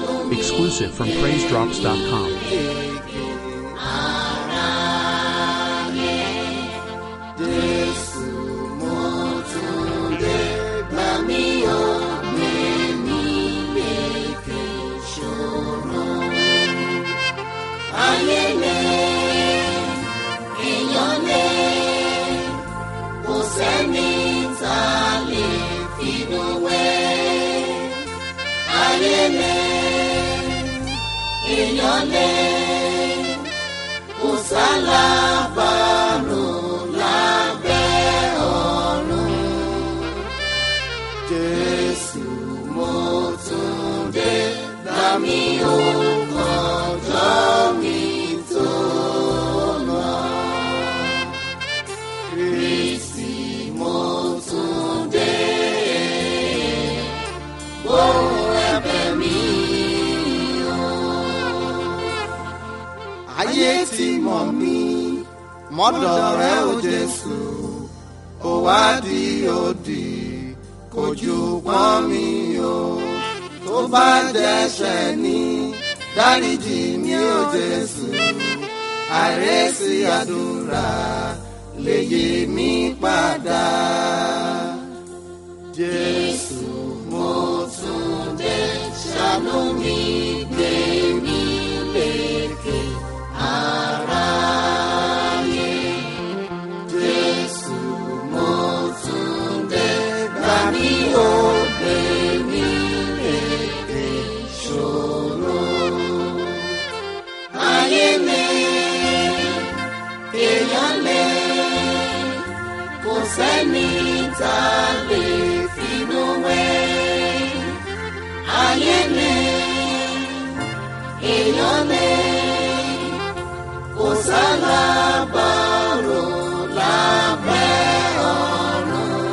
Exclusive from PraiseDrops.com. Jésù mo tún dé gbà mí ó gbé mi lékè ṣòro. Ayé lé èèyàn lé kò sẹ́ni tá a lè finú wé. Ayé lé èèyàn lé kò sálábàárò lábẹ́ ọ̀run. Jésù mo tún dé gbà mí ó kọjọ́ mi tó lọ. Kristi mo tún dé gbóhùn ẹ̀bẹ̀ mi o ayé ti mọ̀ mí mọ́dọ̀ rẹ ò jésù ó wá di òdì kò jù pọ́n mi o tó bá dẹ́ṣẹ̀ ní dáríjì mi ò jésù àrẹ́sì àdúrà lè yí mi padà jésù mo tún dé ṣàánú mi gbé mi lékè aráyé. Jésù mo tún dé gbà mí ó gbé mi lékè ṣòro. Ayé lé èèyàn lé kò sẹ́ni tá a lè finú wé. Ayé lé èèyàn lé kò sálábàárò lábẹ́ ọ̀run.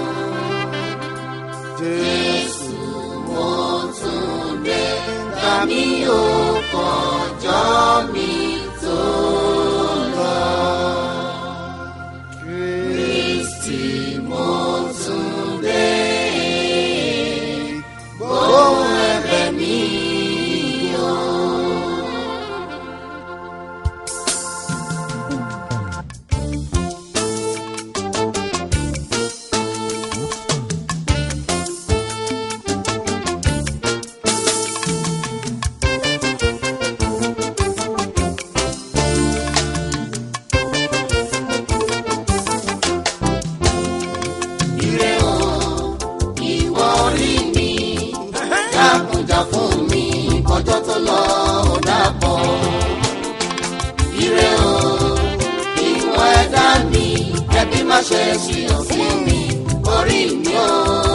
Jésù mo tún dé gbà mí ó kọjọ́ mi tó lọ. Kristi mo tún dé gbóhùn ẹ̀bẹ̀ mi o. Ire o, ìwọ orí mi, dákunjà fún mi, kọjọ́ tó lọ ò dàpọ̀. Ire o, ìwọ ẹ̀dá mi, ẹbí má ṣe ṣìyàn sí mi, orí mi o.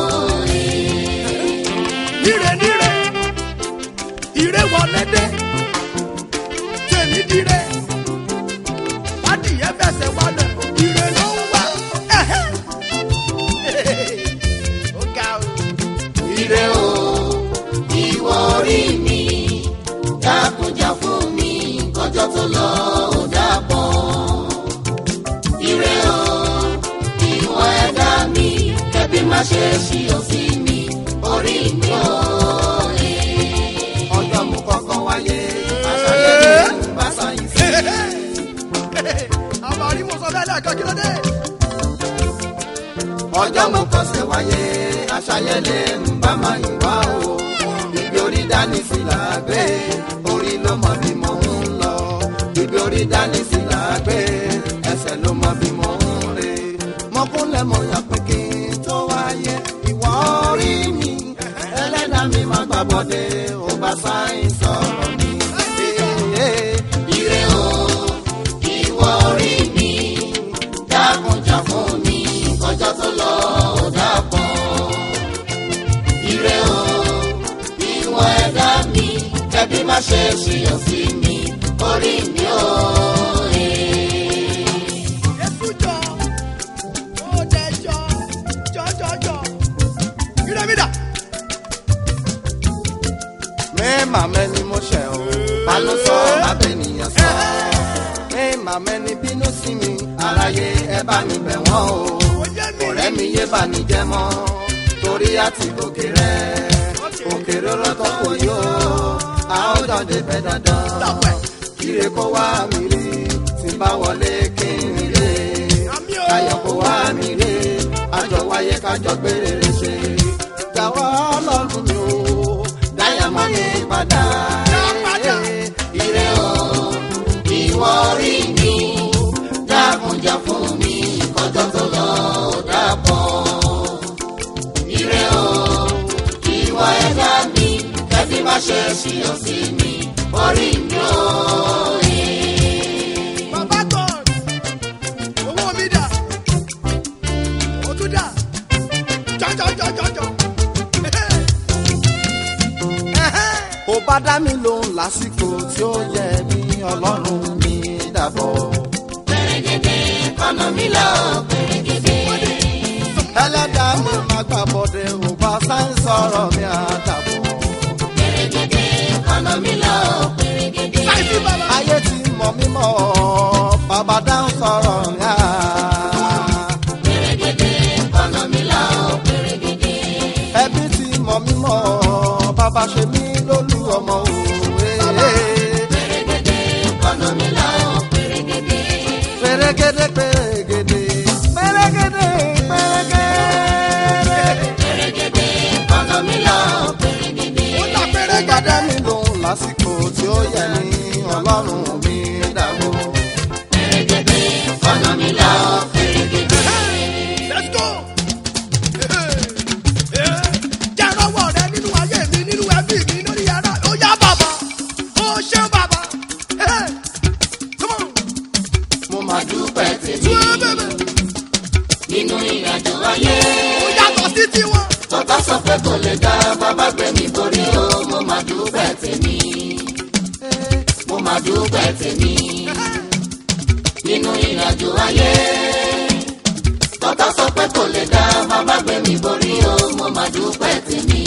Ire níre, ire wọlé dé, tèmi dire, adìyẹ fẹsẹ̀ wálẹ̀, ire ló ń wá. ẹ̀hẹ́. Ó ga o. Ire o, ìwọ orí mi, dákunjà fún mi, kọjọ́ tó lọ ò dàpọ̀. Ire o, ìwọ ẹ̀dá mi, ẹbí má ṣe ṣìyàn sí mi, orí mi o. Ọjọ́ mo kọ́kọ́ wáyé, àṣàyẹ mi ń bá sáyìn sí. Àwọn àrí mo sọ bẹ́ẹ̀ lẹ́ẹ̀kan kí ló dé? ọjọ́ mo kọsẹ̀ wáyé aṣayẹlẹ ń bá máa yìn wá o ibi orí dání sí là á gbé orí ló mọ bí mo ń lọ ibi orí dání sí là á gbé ẹsẹ̀ ló mọ bí mo ń rè mọ́kúnlẹ̀ mo yà pé kí n tó wáyé ìwọ orí mi ẹlẹ́dàá mi máa gbà bọ́dé ó bá sáyìn sọ̀rọ̀ mi. Ire o, ìwọ orí mi, dákunjà fún mi, kọjọ́ tó lọ ò dàpọ̀. Ire o, ìwọ ẹ̀dá mi, kẹ́bí má ṣe ṣìyàn sí mi, orí mi o. Jésù jọ, ó dẹ jọ, jọjọjọ. Ire mi dà. Mẹ́ẹ̀mà mẹ́ni mo ṣẹ̀ o, ta ló sọ abẹ́nìyàn sọ? Mẹ́ẹ̀mà mẹ́ni bínú sí mi, aráyé ẹ bá mi bẹ̀ wọ́n o. Ọ̀rẹ́ mi yé bá mi jẹ́ mọ́, torí àti gòkè rẹ̀, òkè rọ́rọ́ tó kò yó. a ó jọ débẹ̀ dandan. Dàpẹ́. Ire kó wá mi rí, tí n bá wọlé kí n rí. Àmì o. Káyọ̀ kó wá mi rí, àjọ wáyé kájọ gbére rè ṣe. Jàwọ́ ọlọ́run mi o, dáyà mọ́ mi padà. Dá padà. Ire o, ìwọ rí mi, dákunjà fún mi, kọjọ́ tó lọ ò dàpọ̀. Ire o, ìwọ ẹ̀dá mi, kẹ́bí má ṣe ṣíyọ̀ sí mi, orí mi o. Bàbá God, owó mi dà, ó tún dà, jọjọjọjọjọ. ó bá dá mi lóhùn lásìkò tí ó yẹ ní ọlọ́run mi dàbọ̀. kọ́nà mi lọ pèrègèdè. ẹlẹ́dàá mi máa gbà bọ̀dẹ̀ ò bá sáń sọ̀rọ̀ mi àdàbọ̀. pèrègèdè kọ́nà mi lọ pèrègèdè. Láìsí bàbá. ayé ti mọ̀ mímọ́ bàbá dáhùn sọ̀rọ̀ mi à. pèrègèdè kọ́nà mi lọ pèrègèdè. ẹbí ti mọ̀ mímọ́ bàbá ṣe mí lólú ọmọ òwe. pèrègèdè kọ́nà mi lọ pèrègèdè. pèrègèdè pèrègèdè pèrègèdè pèrègèdè. pèrègèdè kọ́nà mi lọ pèrègèdè. Ó dà péré gbàdá gàdá. mi lòun lásìkò tí ó yẹ ní ọlọ́run mi dàbò. pèrègèdè kọ́nà mi lọ pèrègèdè. Let's go. Jẹ́ rọ́wọ́ rẹ nínú ayé mi, nínú ẹbí mi, lórí yàrá. Ó yá bàbá, ó ṣe bàbá. Come on. mo máa dúpẹ́ tèmi Túwé bèbè. nínú ìrìnàjò ayé. Ó yàtọ̀ sí tiwọn. tọ́tà sọ pé kò lè dá bàbá gbé mi borí o mo máa dúpẹ́ tèmi. mo máa dúpẹ́ tèmi nínú ìrìnàjò ayé. tọ́tà sọ pé kò lè dá bàbá gbé mi borí o mo máa dúpẹ́ tèmi.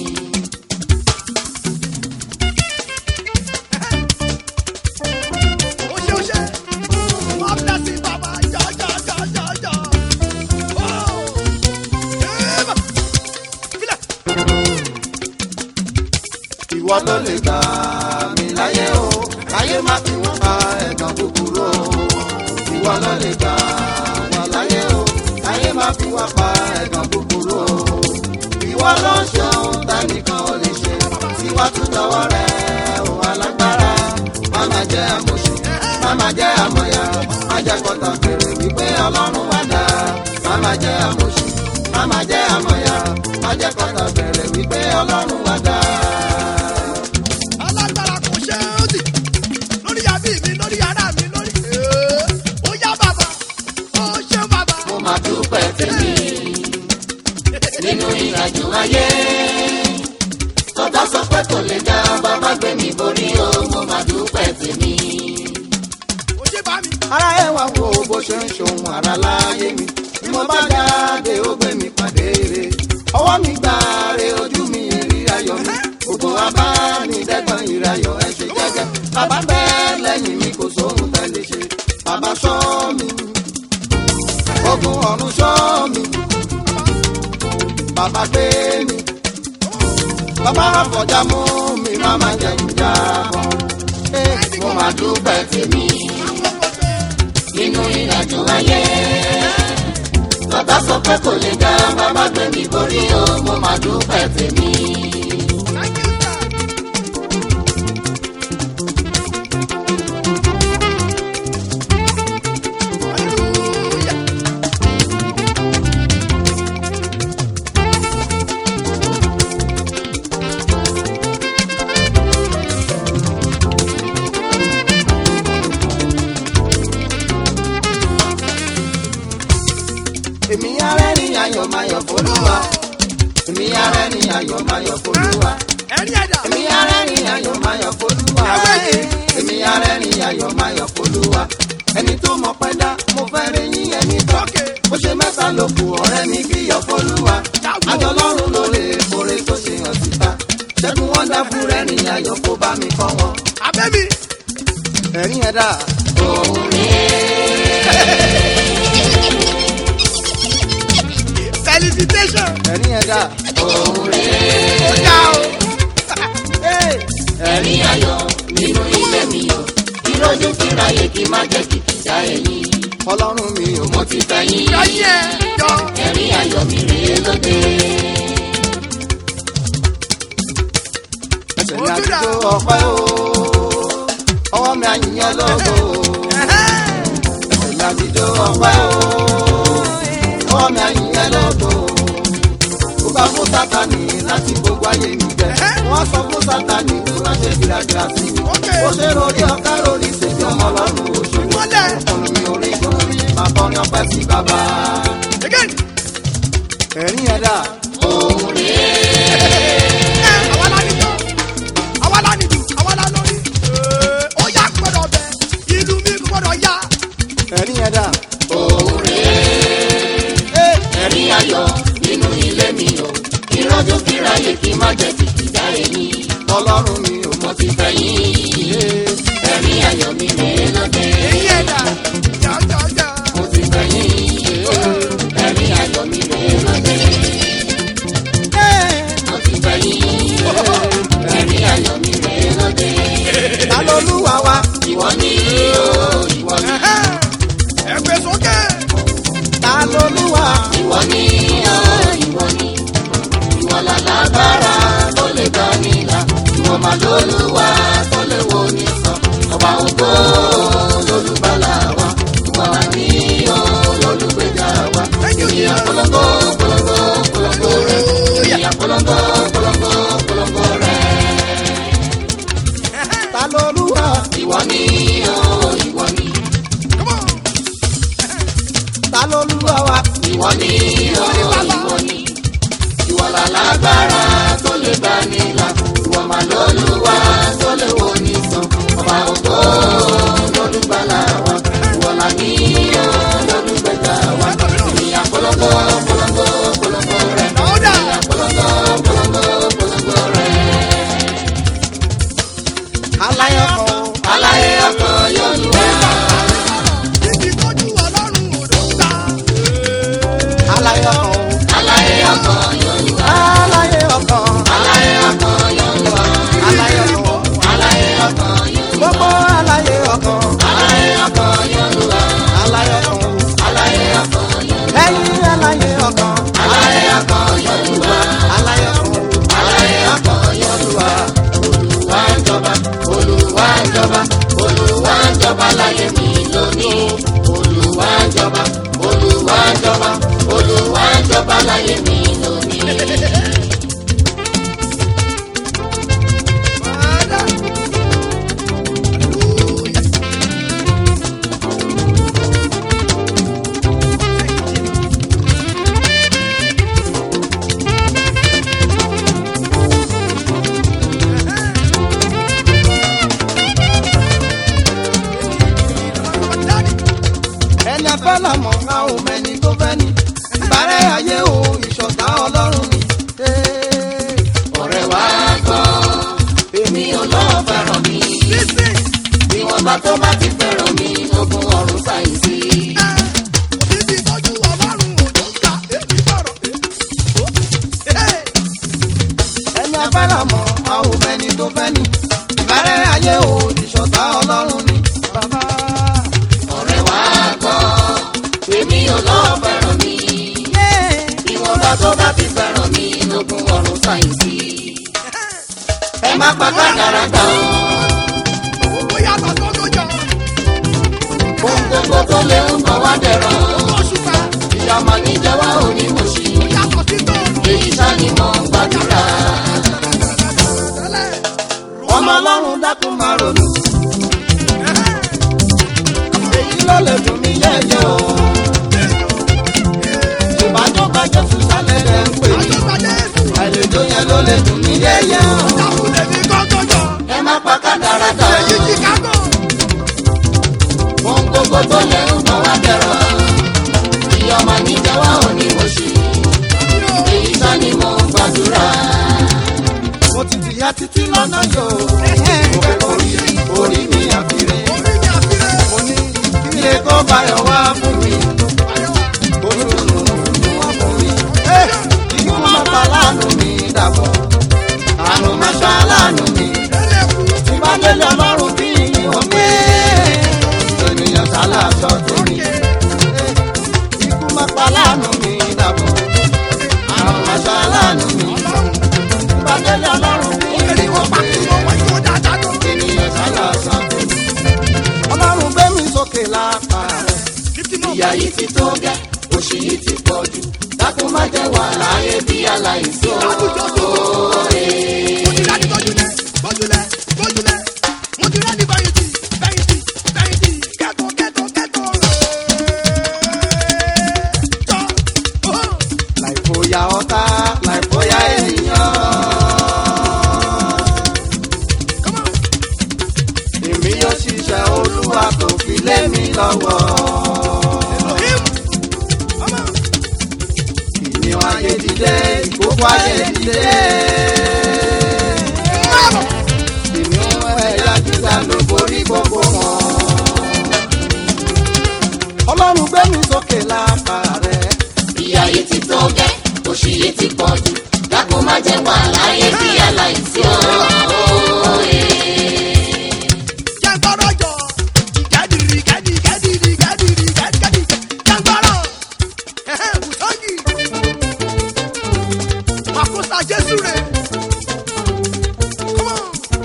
Ó ṣe ó ṣe. Wọ́n bless you, bàbá. Jọ jọ jọ jọ jọ. Oh. Eba. Filẹ̀. ìwọ ló lè gbà mí láyé o káyé má fi wọ́n pa ẹ̀gàn búburú o. ìwọ ló lè gbà wá láyé o káyé má fi wọ́n pa ẹ̀gàn búburú o. ìwọ ló ń ṣe ohun tẹ́nìkan ò lè ṣe tiwa tún dọwọ́ rẹ̀ òun alágbára má má jẹ́ àmọ̀ṣe má má jẹ́ àmọ̀yà má jẹ́ kọ́tà fèrè wípé ọlọ́run wá dá má má jẹ́ àmọ̀ṣe má má jẹ́ àmọ̀yà má jẹ́ kọ́tà fèrè wípé ọlọ́run wá dá. alágbára kò ṣe é sí lórí àbí mi lórí ara mi lórí. Ee, ó yá bàbá ó ṣe bàbá. mo máa dúpẹ́ tèmi nínú ìrìnàjò ayé. tọ́tà sọ pé kò lè dá bàbá gbé mi borí o mo máa dúpẹ́ tèmi. ó ṣe bá mi. ara ẹ wá wo bó ṣe ń ṣohun ara láyé mi bí mo bá jáde ó gbé mi pàdé rè ọwọ́ mi gbà rè ojú mi rí ayọ̀ mi gbogbo abánidẹ́gbọ̀n ìrayọ̀ ẹ ṣe jẹ́jẹ́ bàbá bẹ́ẹ̀ lẹ́yìn mi kò sóhun tẹ́lẹ̀ ṣe bàbá ṣọ́ mi ogun ọ̀run ṣọ́ mi bàbá gbé mi bàbá àfọ̀já mú mi má má jẹ́ ìjà bọ̀ mo máa dúpẹ́ tèmi nínú ìrìnàjò ayé. tọ́tà sọ pé kò lè dá bàbá gbé mi borí o mo máa dúpẹ́ tèmi. Thank you, sir. Hallelujah. èmi arẹ́ ní ayọ̀ mayọ̀ fọlúwa èmi arẹ́ ní ayọ̀ mayọ̀ fọlúwa ẹ̀rí ẹ̀dá. èmi arẹ́ ní ayọ̀ mayọ̀ fọlúwa èmi arẹ́ ní ayọ̀ mayọ̀ fọlúwa ẹni tó mọ pẹ́ dá mo fẹ́ rí yín ẹni tọ́ bó ṣe mẹ́ta ló kù ọ̀rẹ́ mi kí yọ̀ fọlúwa àjọ lọ́rùn ló lè forí tó ṣe hàn síta ṣẹ́gun wọn dá fún rẹ̀ ní ayọ̀ kó bá mi kọ́ wọn. Abẹ́mi. ẹ̀rín ẹ̀dá Felicitation. ẹ̀rín ẹ̀dá Ó yá o. Hey! ẹ̀rín ayọ̀ nínú ilé mi o ìrọ́jú kíráyé kí má jẹ́ kìkìjà ẹ̀yìn ọlọ́run mi ò mọ mo ti fẹ́ yín ayé yọ. ẹ̀rín ayọ̀ mi rèé lóde. ẹsẹ̀ mi àtijọ́ ọpẹ́ o ọwọ́ mi àyìnyẹn lógo ẹsẹ̀ mi àtijọ́ ọpẹ́ o ọwọ́ mi àyìnyẹn lógo ó bá fún sátani láti gbogbo ayé mi jẹ wọ́n sọ fún sátani kó má ṣe gbìràgbìrà sí mi ó ṣe rori ọ̀ká rori ṣèjì ọmọ ọlọ́run òṣèlú Mọ́lẹ̀. ọ̀nà mi ò rí gbórí máa kọrin ọpẹ́ sí bàbá again. ẹ̀rín ẹ̀dá òun rèé ẹ àwa la ní jọ àwa la ní jù àwa la lórí. ó yá gbọ́dọ̀ bẹ ìlú mi gbọ́dọ̀ yá. ẹ̀rín ẹ̀dá òun rèé ẹ̀rín ayọ̀ nínú ilé mi o ìrọ́jú kíráyé kí má jẹ́ kìkìjà ẹ̀yìn ọlọ́run mi ò mọ mo ti fẹ́ yín ẹ̀rín ayọ̀ mi rèé lóde. èyí ẹ̀dá jọjọjọ. mo ti fẹ́ yín ẹ̀rín ayọ̀ mi rèé lóde. mo ti fẹ́ yín ẹ̀rín ayọ̀ mi rèé lóde. ta lolúwa wa ìwọ ni o ìwọ ni ẹ gbé sókè. ta lolúwa ìwọ ni o ìwọ ni ìwọ lálágbára tó lè gbà nílà ìwọ máa lólúwa tó lè wo ní sàn ọba ògbó lólùbálà wa ìwọ máa ní o lólùgbèjà wa ìyá polongo polongo polongo rẹ ìyá polongo polongo polongo rẹ ta lolúwa ìwọ ni o ìwọ ni Come on. ta lolúwa wa ìwọ ni o ìwọ ni ìwọ lálágbára tó lè gbà nílà ìwọ máa lólúwa tó lè wo ní sàn ọba ògbó lólùgbàlà wa ìwọ là ní o lólùgbèjà wa ìyá polongo polongo polongo rẹ Ọ̀dà. ìyá polongo polongo polongo rẹ aláyọ̀ kan o aláyé ọkọ yóò lù wá Ibi tójú ọlọ́run ò ló gbà. aláyọ̀ kan o aláyé ọkọ yóò lù wá aláyé ọkàn aláyé ọkọ yóò lù wá aláyọ̀ kan o aláyé ọkọ yóò lù wá gbogbo aláyé ọkàn aláyé ọkọ yóò lù wá. aláyọ̀ kan o Aláyé ọkọ Yorùbá, ẹ̀yin aláyé ọkàn aláyé ọkọ Yorùbá, aláyọ̀ kan o aláyé ọkọ Yorùbá, Olúwa ń jọba, Olúwa ń jọba, Olúwa ń jọba láyé mi lónìí. Olúwa ń jọba, Olúwa ń jọba, Olúwa ń jọba láyé mi lónìí. Ọ̀dà. Hallelujah. ẹni afẹ́ làmọ̀ ká o mẹ́ni tó fẹ́ ni ìbárẹ́ ayé o ìṣọ̀tá ọlọ́run ni. Ee, Ọ̀rẹ́ wa gbọ́, èmi ò lọ́ọ́ fẹ́ràn mi. Listen. Bí wọ́n bá tó bá ti fẹ́ràn mi, lógún ọ̀run sáyẹ̀nsì. Ibi tójú ọlọ́run ò ló gbà. Èmi sọ̀rọ̀. Hey. ẹni afẹ́ làmọ̀ ká o mẹ́ni tó fẹ́ ni ìbárẹ́ ayé o ìṣọ̀tá ọlọ́run ni. Bàbá ọ̀rẹ́ wa gbọ́ èmi ò lọ́ọ́ fẹ́ràn mi bí wọ́n bá tó bá ti fẹ́ràn mi lógún ọ̀run sáyẹ̀nsì. ẹ má pa kádàrá gbà ó Owó yàtọ̀ tó lójọ. ohun gbogbo tó lé ń bọ̀ wá dẹ̀rọ̀ Oṣù kan. ìyá máa ní jẹ́ wá òní mo ṣì Yàtọ̀ sí tó. èyí sá ni mo ń gbàdúrà. Tẹ́lẹ̀. ọmọ ọlọ́run dákun máa ronú èyí ló lè dùn mí yẹ́yẹ́ o. ìbájọba jésù sálẹ̀ rẹ̀ ń pè mí Àjọpàdé èsì. àlejò yẹn ló lè dùn mí yẹ́yẹ́ o. Dàkúlẹ̀ ní gọ́gọ́jọ. ẹ má pa kádàrá gbà ó Èyí Chicago. ohun gbogbo tó lé ń bọ̀ wá dẹ̀rọ̀ ìyá máa ní jẹ́ wá òní mo ṣì èyí sá ni mo ń gbàdúrà. mo ti fìyà títí lọ́nà yóò. mo fẹ́ orí orí mi àfiré. Orí mi àfiré. mo ní kílé kó báyọ̀ wá fún mi. olùdùnnú ni wọ́n fún mi. ikú má pa láàánú mi dàbọ̀. àrùn má ṣá láàánú mi. Ẹlẹ́kùn. jẹ́ wà láyé bí aláìsí Láwùjọ tó òòrè. mo ti rẹ́ni gbójúlẹ̀ gbójúlẹ̀ gbójúlẹ̀ mo ti rẹ́ni fẹ̀yìntì fẹ̀yìntì fẹ̀yìntì kẹ́kọ̀ọ́ kẹ́kọ̀ọ́ kẹ́kọ̀ọ́ jọ oh. láìfòyà ọ̀tá láìfòyà ènìyàn. Come on. èmi yóò ṣiṣẹ́ olúwa tó fi lé mi lọ́wọ́. Elohim. Come on. ìníwọ̀n ayé dìde ìkókó ayé dìde. Mama. ìníwọ̀n ẹ̀yà gíga ló borí gbogbo wọn. ọlọ́run gbé mi sókè lápá rẹ̀. ìyá yìí ti tó gẹ́ òṣì yìí ti pọ̀ jù dákun má jẹ́ wà láyé bí aláìsí òòrè. Jẹ́ gbọ́rọ̀ jọ. Gẹ́dìrì gẹ́dì gẹ́dìrì gẹ́dìrì gẹ́dìrì jẹ́ gbọ́rọ̀. Ẹ̀hẹ́n, Bùsọ́gì. Màkúsà Jésù rẹ̀. Come on.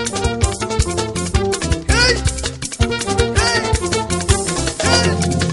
Hey. Hey. Hey.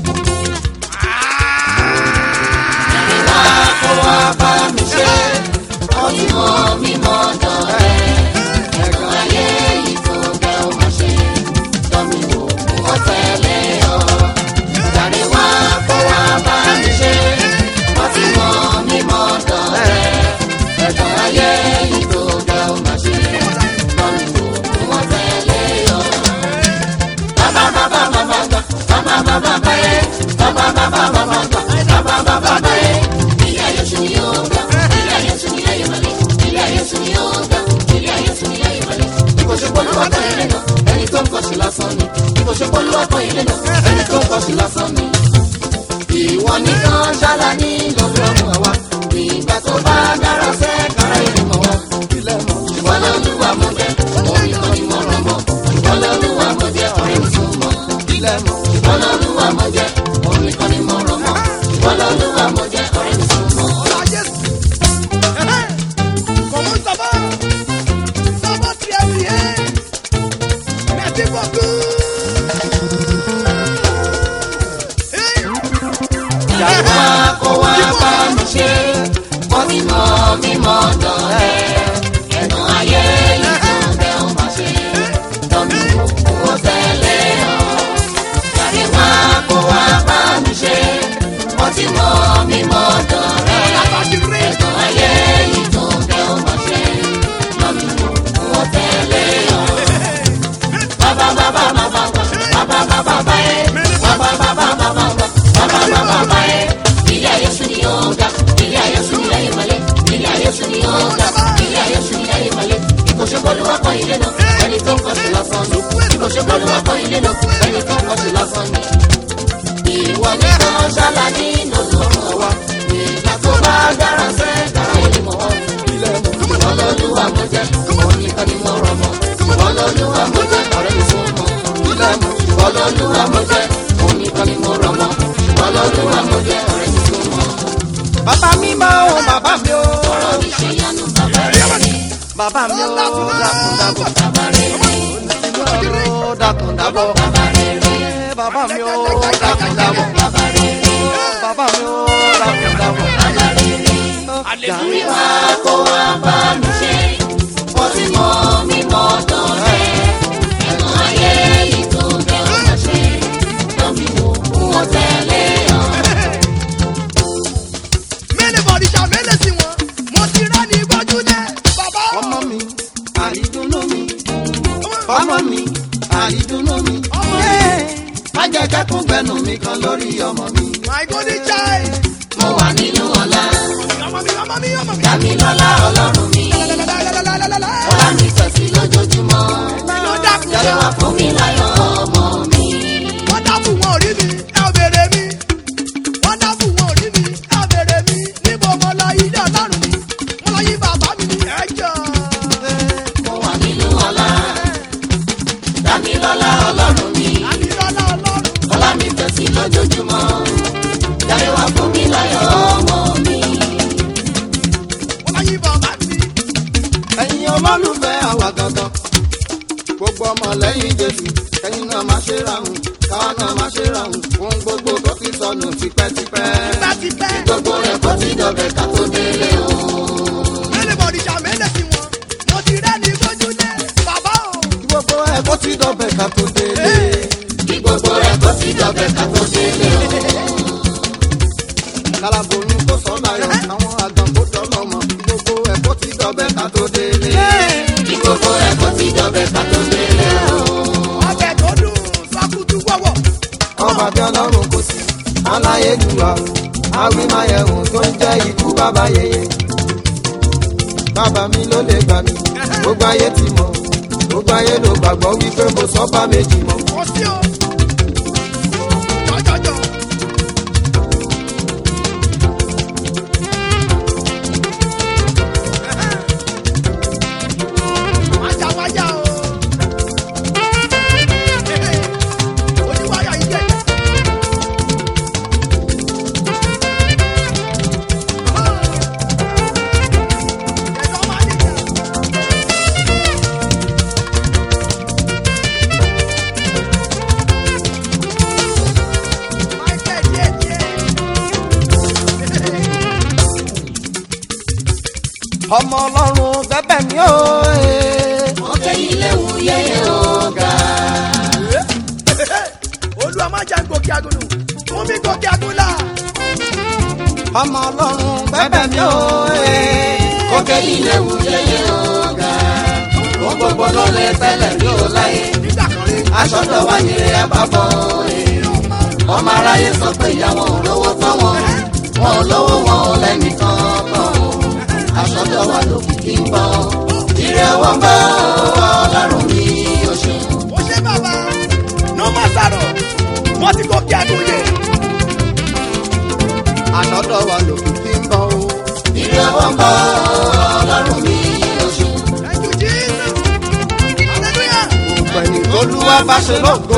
kó wá bá mi ṣe ọtí mọ mímọ dọ̀rẹ́ ẹ̀gbọ́n ayé yìí tó gẹ́ ọ má ṣe tọ́mi wò ó tẹ̀lé ọ. Jàre wá kó wá bá mi ṣe ọtí mọ mímọ dọ̀rẹ́ ẹ̀gbọ́n ayé yìí tó gẹ́ ọ má ṣe tọ́mi wò ó tẹ̀lé ọ. Bàbá bàbá bàbá gbà bàbá bàbá bá yẹ bàbá bàbá bàbá gbà bàbá bàbá bá yẹ. Ilé ayé sùn yóò gbà ilé ayé sùn ilé ayé wọlé ilé ayé sùn yóò gbà ilé ayé sùn ilé ayé wọlé. Ìbò ṣe polú ọkọ̀ ilé náà ẹni tó ń kọ́ sí lásán ni. Ìbò ṣe polú ọkọ̀ ilé náà ẹni tó ń kọ́ sí lásán ni. Ìwọ nìkan ṣáàlà ní lọ́dọ̀ ọmọ wa. Ìgbà tó bá dára sẹ́ kára ìlú mọ̀ wá. ilé mọ̀ Ṣùgbọ́n lọ́lúwa mo jẹ́ òun nìkan ni mo rọ̀ mọ́. Ṣùgbọ́n lọ́lúwa mo jẹ́ ọ̀rẹ́ mi sún mọ́. ilé mọ̀ Ṣùgbọ́n lọ́lúwa mo jẹ́ òun nìkan ni mo rọ̀ mọ́. Ṣùgbọ́n lọ́lúwa mo jẹ́ ọ̀rẹ́ mi sún mọ́. Hola, Jésù. Ẹ̀hẹ́n. Comment ça va? Ça va très bien. Merci beaucoup. Hey. Jàmbá kó wá bá mi ṣe, wọ́n ti mọ mímọ́ dọ̀rẹ́. Ẹ̀gbọ́n ayé ìtúndẹ̀ ò máa ṣe, tọ́mi owó tẹ̀lé ọ. Jàre wá kó wá bá mi ṣe, wọ́n ti mọ mímọ́ dọ̀rẹ́. Ẹ̀gbọ́n ayé ìtúndẹ̀ ò máa ṣe, tọ́mi owó tẹ̀lé ọ. Bàbá bàbá bàbá bàbá bàbá bàbá ẹ̀ bàbá bàbá bàbá bàbá bàbá bàbá ẹ̀. Ilé ayé sùn ni yóò ga, ilé ayé sùn ni ayé wọlé, ilé ayé sùn ni yóò ga, ilé ayé sùn ni ayé wọlé. Ìkòṣe bọ́lú wá kọ́ ilé náà, ẹni tó ń kọ́ sí lásán ni. Ìkòṣe bọ́lú wá kọ́ ilé náà, ẹni tó ń kọ́ sí lásán ni. Ìwọ ní kan ṣálá ní lọ́dún wa, ìgbà tó bá dára sẹ́ dára ìlú mọ̀ wọ́n. ilé mọ̀ Ìwọ lọ́lúwa mo jẹ́, òun nìkan ni mo rọ̀ mọ́. Ìwọ lọ́lúwa mo jẹ́, ọ̀rẹ́ mi sún mọ́. ilé mọ̀ Ìwọ lọ́lúwa mo jẹ́, òun nìkan ni mo rọ̀ mọ́. Ìwọ lọ́lúwa mo jẹ́, ọ̀rẹ́ mi sún mọ́. bàbá mi máa ń bàbá mi ó Ọ̀rọ̀ mi ṣe yánu bàbá rẹ̀ ni, bàbá mi ó dákun dábọ̀ bàbá rẹ̀ ni, ó dákun dábọ̀ bàbá rẹ̀ ni, bàbá mi ó dákun dábọ̀ bàbá rẹ̀ ni, bàbá mi ó dákun dábọ̀. bàbá rẹ̀ ni. Jàre wá kó wá bá mi ṣe, wọ́n ti mọ mímọ́ dọ̀rẹ́. Ẹ̀gbọ́n ayé yìí tó bẹ́ ọ máa ṣe, lọ́mí wo wọ́n tẹ̀lé ọ. Mélòó bọ̀dì ṣá mélòó sí wọn? Mo ti rán ní gbójúlẹ̀. Bàbá. ọmọ mi àrídùnnú mi ọmọ mi àrídùnnú mi má jẹ́ kẹ́kùn gbẹnu mi kan lórí ọmọ mi. My golden child. Mo wà nínú ọlá, Ọmọ mi, ọmọ mi, ọmọ mi. dàmí lọ́lá ọlọ́run mi. Lálálálálálálálá. Ọlá mi tẹ̀sí lójoojúmọ́. Iná dákun Jàre jọ. wá fún mi láyọ̀ ọmọ mi. Wọ́n dábù wọn ò rí mi, ẹ ò béèrè mi. Wọ́n dábù wọn ò rí mi, ẹ ò béèrè mi. Níbo mo lọ ilé ọlọ́run mi? Mo lọ yí bàbá mi ní ẹjọ́. Mo wà nínú ọlá, dàmí lọ́lá ọlọ́run mi. Àmì lọ́lá ọlọ́run. Ọlá mi tẹ̀sí lójoojúmọ́. Jàre wá fún mi láyọ̀ ọmọ mi. Mo lọ yí bàbá mi. ẹ̀yin olólùfẹ́ àwa gangan gbogbo ọmọ lẹ́yìn jésù ẹ̀yin náà má ṣe ráhùn káwọn náà máa ṣe rọrùn ohun gbogbo tó ti sọnù tipẹ́tipẹ́. tipẹ́tipẹ́. gbogbo rẹ̀ kó ti dọ̀bẹ̀ ká tó délé o. mẹ́lẹ̀ bọ̀dìjà mẹ́lẹ̀ sí wọn mo ti rẹ́ ní gbójúlé bàbá o. gbogbo ẹ̀ kó ti dọ̀bẹ̀ ká tó délé. kí gbogbo rẹ̀ kó ti dọ̀bẹ̀ ká tó délé o. kálábòyún kó sọ láyọ̀ àwọn àgàn kó dọ́lọ́mọ gbogbo ẹ̀ kó ti dọ̀bẹ̀ ká tó délé. kí gbogbo rẹ̀ kó ti dọ̀bẹ̀ ká tó délé o. ọbẹ̀ tó dùn sọ́kùtù wọ̀wọ̀. ọba bí ọlọ́run kò sí aláyélúwa awímáyẹ̀hùn tó ń jẹ́ ikú bàbá yẹyẹ. bàbá mi ló lè gbà mí gbogbo ayé ti mọ̀ gbogbo ayé ló gbàgbọ́ wípé mo sọ bá méjì mọ́. kò sí o. jọjọjọ. wájà wájà o. oníwáyà yìí dẹ̀. ẹ̀dọ́ máa ní ìjà. Michael díẹ̀ díẹ̀. ọmọ ọlọ́run bẹ́bẹ̀ mi ó. ọ̀kẹ́ ilé wù yẹ́yẹ́ ọ̀gá. olúwa má jà ń gòkè agolo fún mi gòkè agola. ọmọ ọlọ́run bẹ́bẹ̀ mi ó. ọ̀kẹ́ ilé wù yẹ́yẹ́ ọ̀gá. ohun gbogbo ló lè tẹ́lẹ̀ rí o láyé. nígbà kan rí aṣọ tó wá ní ẹ bá bọ̀ ọmọ aráyé sọ pé ìyàwó ò lówó tán wọn wọn ò lówó wọn ò lẹ́nìkan tán aṣọ tó wà lókìkí ń bọ̀ ire owó ń bọ̀ ọlọ́run ní oṣù ó ṣe bàbá ní ọmọ sàrọ̀ wọ́n ti gòkè agoye. àṣọdọ̀ wa lòkù kí n bọ̀ o. ire owó ń bọ̀ ọlọ́run ní oṣù thank you jesus hallelujah. gbogbo ẹni olúwa bá ṣe lógo.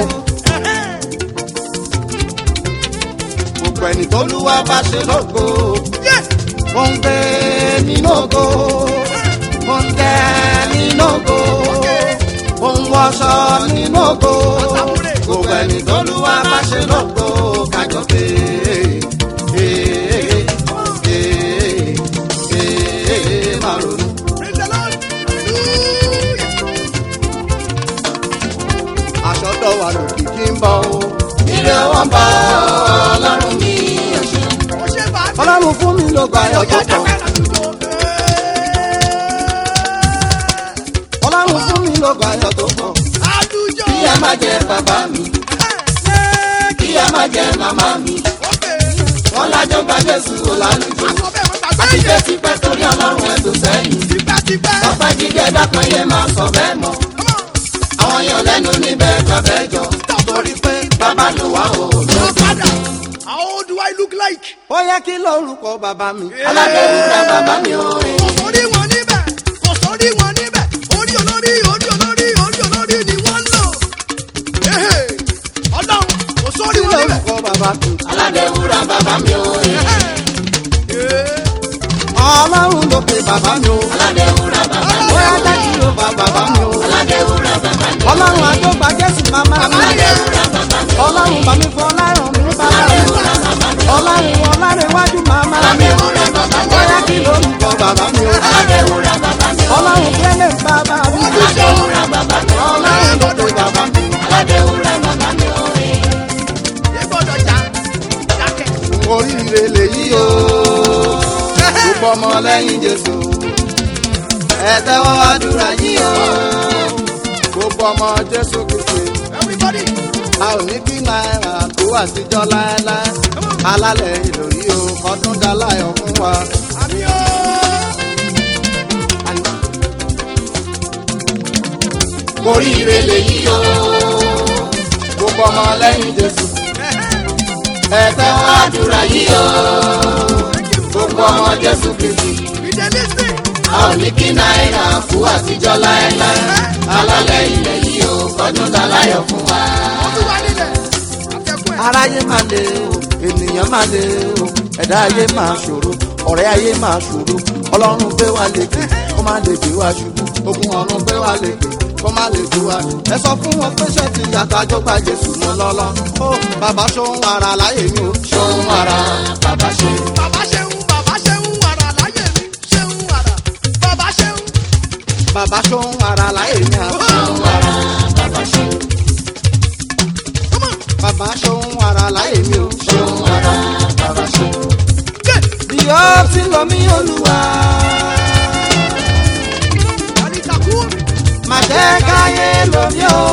gbogbo ẹni tólúwa bá ṣe lógo. yes ó ń gbé nínú ògo. ó ń tẹ nínú ògo. ó ń wọṣọ nínú ògo. gbogbo ẹni tólúwa bá ṣe lógo. kájọ pé. ee, ee, ee, máa ronú. praise the lord hallelujah. àṣọdọ̀ wa lòkì kí n bọ̀ o. ire owó ń bọ̀ ọlọ́run ní oṣù ó ṣe bàbá. ọlọ́run fún mi ló gba ayọ̀ tó pọ̀. ọlọ́run fún mi ló gba ayọ̀ tó pọ̀. Àdújọ. kí ẹ má jẹ bàbá mi kí ẹ má jẹ màmá mi wọn lájọ gba jésù ọlálùjọ àti jẹ tipẹ́ torí ọlọ́run ẹ̀dùn sẹ́yìn ọpẹ́ jíjẹ dákan yé máa sọ bẹ́ẹ̀ mọ́ àwọn yàn lẹ́nu níbẹ̀ gbàbẹ́ jọ torí pé bàbá ló wà ó How do I look like? ó yẹ kí lórúkọ bàbá mi. aládéhùn bàbá mi ò rè Kò sórí wọn níbẹ̀, kò sórí wọn níbẹ̀, orí olórí, orí olórí, orí olórí ni wọ́n ń lò. Ehe, Ọlọ́run, kò sórí kí wọn níbẹ̀. lórúkọ bàbá mi. aládéhùn bàbá mi ò rè ọlọ́run ló pe bàbá mi o. aládéhùn bàbá mi ó yá jẹ́ kí ló bá bàbá mi o. aládéhùn bàbá mi ọlọ́run àjọgbà jésù màmá mi. ọlọ́run bá mi fọ ọlọ́run mi bàbá mi. ọlọ́run ọlọ́run iwájú màmá mi. ó yá kí lórúkọ bàbá mi o. ọlọ́run kẹ́lẹ́ bàbá mi. ọlọ́run ló pe bàbá mi. Ìgbọ́dọ̀ já, jákẹ́. oríire lèyí o gbogbo ọmọ lẹ́yìn jésù ẹ tẹ́wọ́ àdúrà yìí o gbogbo ọmọ jésù kìkì Everybody, a ò ní kí náírà tó àtijọ́ láéláé alálẹ̀ ìlòyí o ọdún dáláyọ̀ fún wa. àmì ó. oríire lèyí o gbogbo ọmọ lẹ́yìn jésù ẹ tẹ́wọ́ àdúrà yìí o gbogbo ọmọ jésù kìkì. We dey lis ten. a ò ní kí náírà fún àtijọ́ láéláé alálẹ̀ ilẹ̀ yìí ó kọdún dáláyọ̀ fún wa. Ọdún wa nílẹ̀, àtẹ̀kùn ẹ̀. aráyé máa le o ènìyàn máa le o ẹ̀dá ayé máa ṣòro ọ̀rẹ́ ayé máa ṣòro ọlọ́run gbé wa lékè kó má lè gbé wa ṣubú ogun ọ̀run gbé wa lékè kó má lè tú wa ẹ sọ fún wọn pé ṣé ti àtàjọ gba jésù mọ lọ́lọ́ ó bàbá ṣóhun ara láyé mi ò ṣóhun ara bàbá ṣe. bàbá ṣeun bàbá ṣeun wàrà láyé mi ṣeun wàrà bàbá ṣeun. bàbá ṣóhun ara láyé mi à Come on. bàbá ṣóhun ara láyé mi ò ṣóhun ara bàbá ṣe. Good. bí ó ti lọ mí olúwa Alitaku. má jẹ́ káyé lómi o.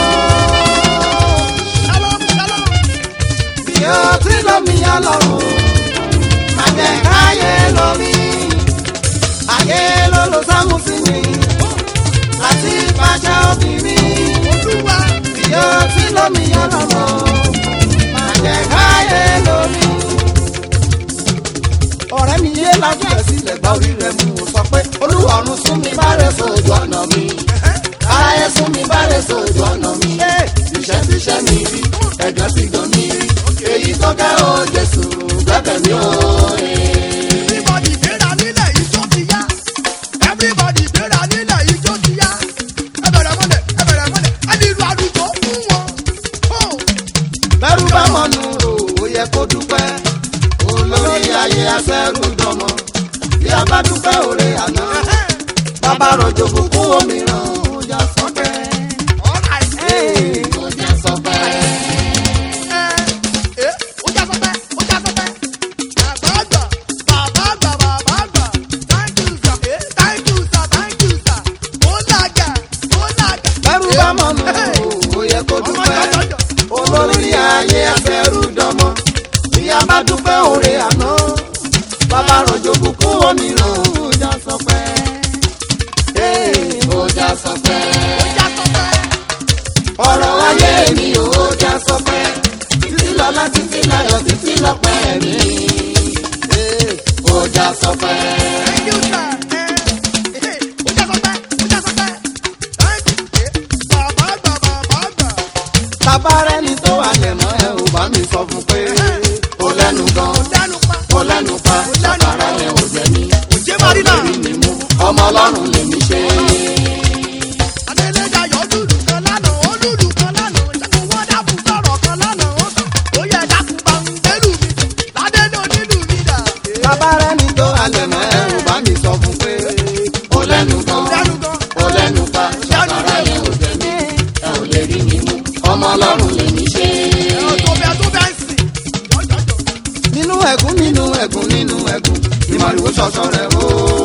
Shalom shalom. bí ó ti lọ mí ọlọ́run má jẹ́ káyé lómi. ayé ló lo sámú sí mi láti pàṣẹ obìnrin. Olúwa. bí ó ti lọ mí ọlọ́run má jẹ́ káyé lómi. ọ̀rẹ́ mi yé lájú ẹ̀ sílẹ̀ gba orí rẹ̀ mú un sọ pé olúwarun sún mi bá rẹ̀ sójú ọ̀nà mi. ayé sún mi bá rẹ̀ sójú ọ̀nà mi. iṣẹ́ ti ṣẹ́ mi rí ẹ̀gán ti gan mi rí. èyí tó kẹ́ o jésù gbẹ́bẹ̀ mi o. Everybody gbéra nílẹ̀ ijó ti yá. Everybody gbéra nílẹ̀ ijó ti yá. Ẹ bẹ̀rẹ̀ mọ́lẹ̀ ẹ bẹ̀rẹ̀ mọ́lẹ̀ ẹ ní ìlú àdúgbò fún wọn. Oh. bẹ́rù bá mọ̀nù o ó yẹ kó dúpẹ́. olórí ayé afẹ́rù dọmọ bí a bá dúpẹ́ òre àná. bàbá rọ̀jò kúkú òmíràn ó jà sọ́kẹ́. All right. Ee, ó jà sọ́kẹ́. Ẹ ẹ ó já sọpẹ́ ó já sọpẹ́. Bàbá àgbà bàbá àgbà bàbá àgbà. Thank you sir. Eh, Thank you sir thank you sir. Ó làjà ó làjà. bẹ́rù bá mọ̀nù o ó yẹ kó dúpẹ́. olórí ayé afẹ́rù dọmọ bí a bá dúpẹ́ òre àná. bàbá rọ̀jò kúkú òmíràn ó jà sọ́kẹ́. Ee, ó jà sọ́kẹ́. Ó já sọpẹ́. ọ̀rọ̀ ayé mi ò já sọpẹ́ títí lọ́lá títí láyọ̀ títí lọ́pẹ́ mi. ó já sọpẹ́. Thank you sir. Ẹ ẹ ó já sọpẹ́ ó já sọpẹ́. Thank you. Eh, Bàbá àgbà bàbá àgbà. tabarẹ́ ni tó wà lẹ̀mọ́ ẹ ò bá mi sọ fún pé ó lẹ́nu gan Ó dánú pa. ó lẹ́nu pa ṣàkàrà yẹn ò jẹ́ mi. Òjé Marina. Ọ̀gbẹ́rì ni mú ọmọ ọlọ́run lèmi ṣe. Adéléjà yọ lùlù kan lánàá, ó lùlù kan lánàá. Ìṣẹ́gun wọ́n dákun sọ̀rọ̀ kan lánàá, ó sọ. Ó yẹ dákun bá ń gbẹ́lù mi. Ládélé onílù mi dà. tabarẹ́ ni tó wà lẹ̀mọ́ ẹ ò bá mi sọ fún pé ó lẹ́nu gan Dánú gan. ó lẹ́nu pa ṣàkàrà yẹn ò jẹ́ mi. ẹ ò lè rí mi mú ọmọ ọlọ́run lèmi ṣe. Ẹ̀rọ tó bẹ tó bẹ ń sìn. Jọjọjọ. nínú ẹ̀gún nínú ẹ̀gún nínú ẹ̀gún ni màrìwò ṣọṣọ rẹ̀ o.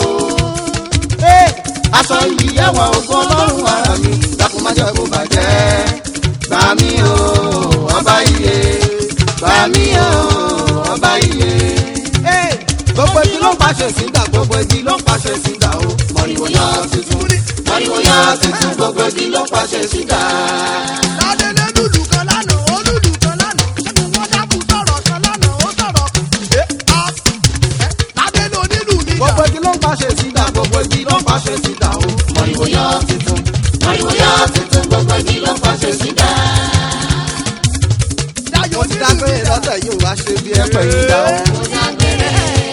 aṣọ yìí ẹwà ògùn ọlọ́run ara mi dákun má jẹ́ kó bàjẹ́. gbà mí o ọba iye gbà mí o ọba iye. gbogbo ẹbí ló ń pàṣẹ sígbà gbogbo ẹbí ló ń pàṣẹ sígbà o. màrìwò yá tuntun màrìwò yá tuntun gbogbo ẹbí ló ń pàṣẹ sígbà. Ládélé lùlù kan lánàá, ó lùlù kan lánàá. Ìṣẹ́gun wọ́n dákun sọ̀rọ̀ kan lánàá, ó sọ̀rọ̀ kan. Ẹ á ẹ Ládélé onílù mi dà. gbogbo ẹbí ló ń pàṣẹ sígbà gbogbo ẹbí ló ń pàṣẹ sígbà o. màrìwò yá tuntun màrìwò yá tuntun gbogbo ẹbí ló ń pàṣẹ sígbà. Dayọ̀ mo ti onílù dágbére mi dà. lọ́tẹ̀ yóò wá ṣe bí ẹ̀pẹ̀ yìí dá o. mo dágbére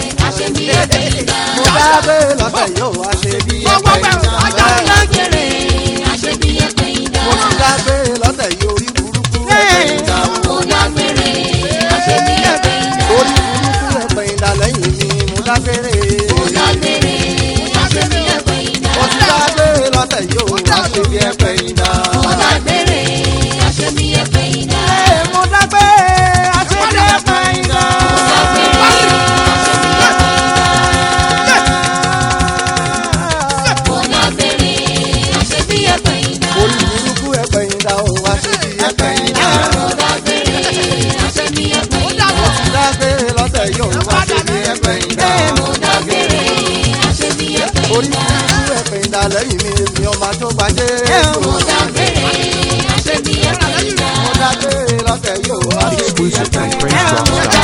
lọ́tẹ̀ yóò wá ṣe bí Wọ́n wọ́n ẹ̀pẹ̀ bẹ̀rù yìí ajá dá ńlá. o. mo ti dágbére lọ́tẹ̀ yóò rí burúkú ẹ̀pẹ̀ yìí dá o. orí burúkú ẹ̀pẹ̀ yìí dá lẹ́yìn mi mo dágbére. mo ti dágbére lọ́tẹ̀ yóò wá ṣe bí ẹ̀pẹ̀ yìí dá. Ee, mo dágbére a ṣe bí ẹ̀pẹ̀ yìí dá. orí burúkú ẹ̀pẹ̀ yìí dá o wá ṣe bí ẹ̀pẹ̀ yìí dá. Ó dàbọ̀. mo ti dágbére lọ́tẹ̀ yóò wá ṣe bí ẹ̀pẹ̀ yìí dá. orí burúkú ẹ̀pẹ̀ yìí dá lẹ́yìn mi èmi ọmọ tó gbajẹ́. mo dágbére lọ́tẹ̀ yóò wá ṣe bí Exclusive ẹ̀pẹ̀ from yìí dá. PraiseDrops.com.